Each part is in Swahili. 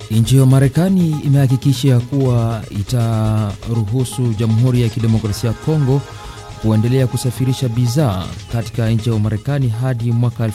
Nchi ya Marekani imehakikisha kuwa itaruhusu Jamhuri ya Kidemokrasia ya Kongo kuendelea kusafirisha bidhaa katika nchi ya Marekani hadi mwaka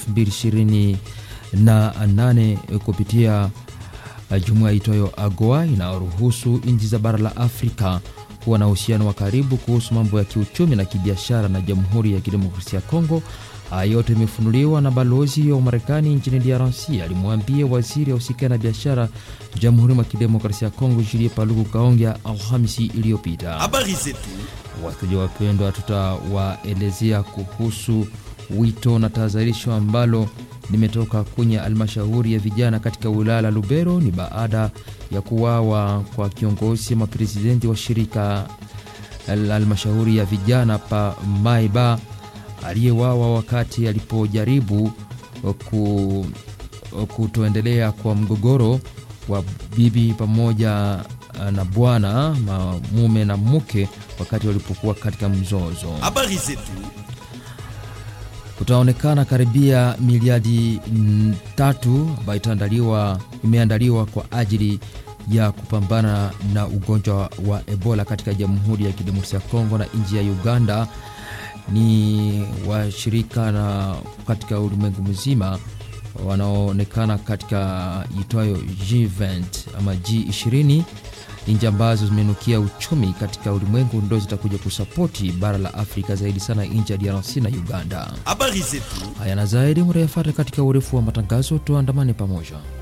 2028 kupitia jumuiya itwayo AGOA inayoruhusu nchi za bara la Afrika kuwa na uhusiano wa karibu kuhusu mambo ya kiuchumi na kibiashara na Jamhuri ya Kidemokrasia ya Kongo. Haya yote imefunuliwa na balozi wa Marekani nchini DRC alimwambia waziri ahusika na biashara Jamhuri ya Kidemokrasia ya Kongo Julie Paluku Kaongea Alhamisi iliyopita. Habari zetu. Wateja wapendwa, tutawaelezea kuhusu wito na tahadharisho ambalo limetoka kwenye halmashauri ya vijana katika wilaya la Lubero. Ni baada ya kuwawa kwa kiongozi ama presidenti wa shirika la halmashauri ya vijana pa Maiba aliyewawa wakati alipojaribu ku, kutoendelea kwa mgogoro wa bibi pamoja na bwana mume na mke wakati walipokuwa katika mzozo. Habari zetu. Kutaonekana karibia miliadi tatu ambayo itaandaliwa imeandaliwa kwa ajili ya kupambana na ugonjwa wa Ebola katika Jamhuri ya Kidemokrasia ya Kongo na nchi ya Uganda. Ni washirika na katika ulimwengu mzima wanaoonekana katika itwayo G20 ama G20 nchi ambazo zimenukia uchumi katika ulimwengu ndo zitakuja kusapoti bara la Afrika zaidi sana nchi ya DRC na Uganda. Habari zetu. Haya na zaidi murayafata katika urefu wa matangazo, tuandamane pamoja.